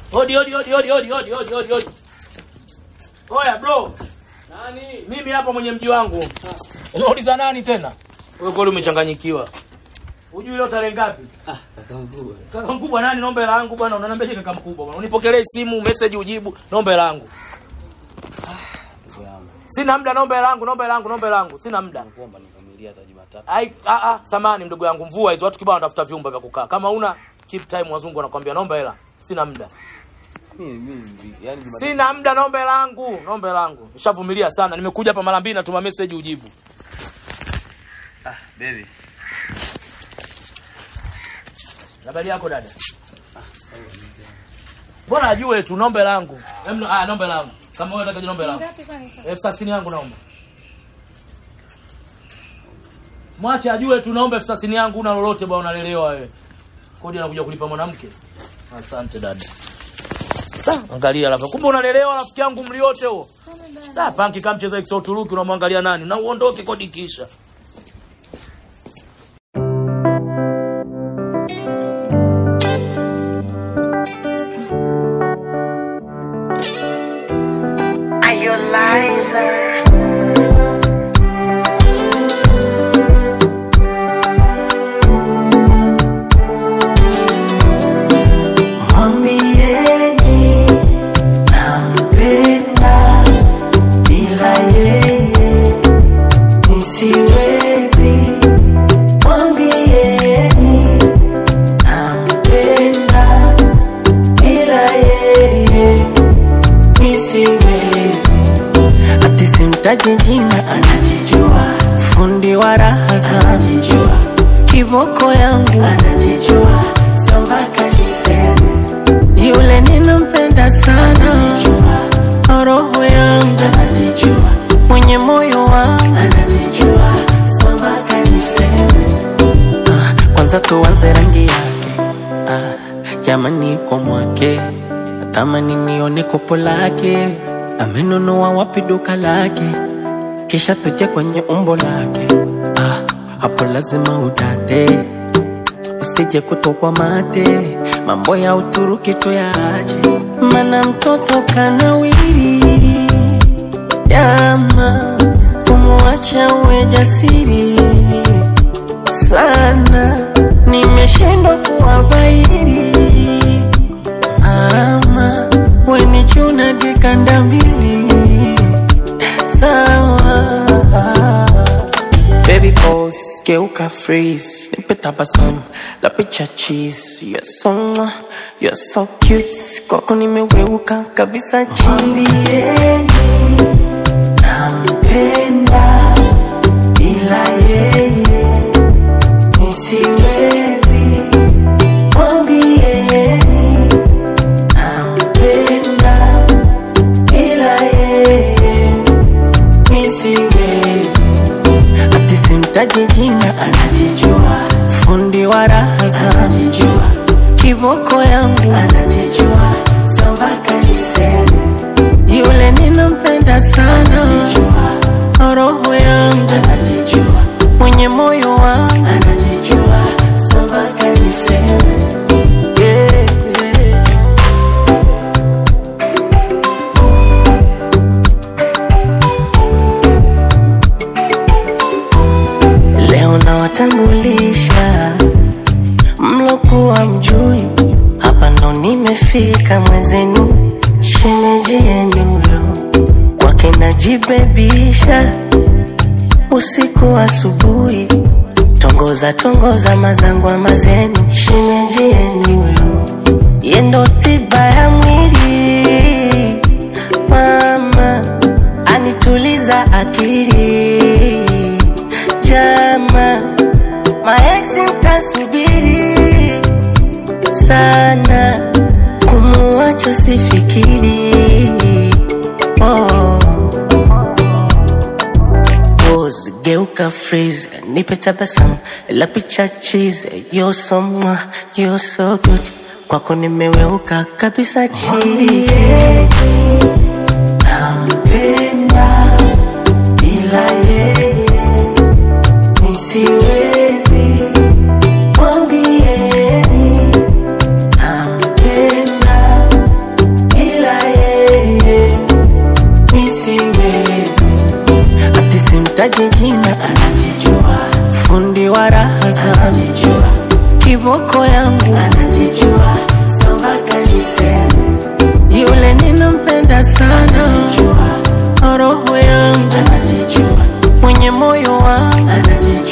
Odi odi odi odi odi odi odi odi odi. Oya bro, Nani? mimi hapa mwenye mji wangu. Unauliza nani tena? Wewe kweli umechanganyikiwa. Hujui leo tarehe ngapi? Ah, kaka mkubwa. Kaka mkubwa nani? Naomba hela yangu bwana. Unaniambiaje kaka mkubwa bwana? Unipokelee simu, message ujibu. Naomba hela yangu. Ndugu yangu. Sina muda, naomba hela yangu, naomba hela yangu, naomba hela yangu. Sina muda. Nakuomba nivumilie hata Jumatatu. Ai a a samani mdogo yangu mvua hizo watu kibao wanatafuta vyumba vya kukaa. Kama una keep time wazungu wanakuambia naomba hela. Sina muda. Mimi mimi yani Jumatatu. Sina muda, naomba hela yangu, naomba hela yangu. Nishavumilia sana. Nimekuja hapa mara mbili natuma message ujibu. Ah, baby. Habari yako dada? Bora ajue tu naomba hela yangu. Hem, Ah, naomba hela yangu. Kama wewe unataka naomba hela yangu. Ngapi kwani? Elfu thelathini yangu naomba. Mwache ajue tu naomba elfu thelathini yangu una lolote bwana unalelewa wewe. Kodi anakuja kulipa mwanamke. Asante dada. Sa, angalia alafu. Kumbe unalelewa rafiki yangu mli wote huo. Da, panki kama mcheza XO Turuki unamwangalia nani? Na uondoke kodi kisha. Are you a liar? Mwambieni nampenda, bila yeye nisiwezi. Mwambieni nampenda, bila yeye nisiwezi. Ati simtaji jina, anajijua. Fundi wa raha zangu, anajijua. Kiboko yangu, anajijua. Sio mpaka niseme yule ninampenda sana, anajijua. Roho yangu, anajijua. Mwenye moyo wangu, anajijua. Sio mpaka niseme ah, kwanza tuanze rangi yake ah, jamani kwa mwake natamani nione kopo lake amenunua wapi duka lake kisha tuje kwenye umbo lake ah, hapo lazima udate usije kutokwa mate mambo ya uturuki tuyaache mana mtoto kanawiri jama kumwacha uwe jasiri sana, nimeshindwa kuwabairi. Mama, weni chuna dikanda mbili sawa. Baby pose, geuka freeze, nipe tabasamu la picha cheese. You're so mwah, you're so cute, kwako nimeweuka kabisa chini. Nampenda ila yeye nisiwezi mwambieni nampenda ila yeye nisiwezi ati simtaji jina anajijua fundi wa raha zangu anajijua kiboko yangu anajijua sio mpaka niseme yule ninampenda sana anajijua roho yangu anajijua mwenye moyo wangu anajijua sio mpaka niseme yeah, yeah. Leo nawatambulisha mlokuwa mjui, hapa ndo nimefika mwezenu, shemeji yenu yo kwake najibebisha usiku asubuhi, tongoza tongoza mazangwa mazenu, shemeji yenu yo yendo tiba ya mwili, mama anituliza akili jama maeksi mtasubiri sana kumuacha sifikiri oh. Pose, geuka freeze nipe tabasamu la picha cheese you're so mwah, you're so good kwako nimeweuka kabisa chini nampenda bila yeye nisiwezi mwambieni nampenda sina, anajijua. Fundi wa raha zangu, kiboko yangu, anajijua. Samba kanisani, yule ninampenda sana, roho yangu, anajijua. Mwenye moyo wangu, anajijua.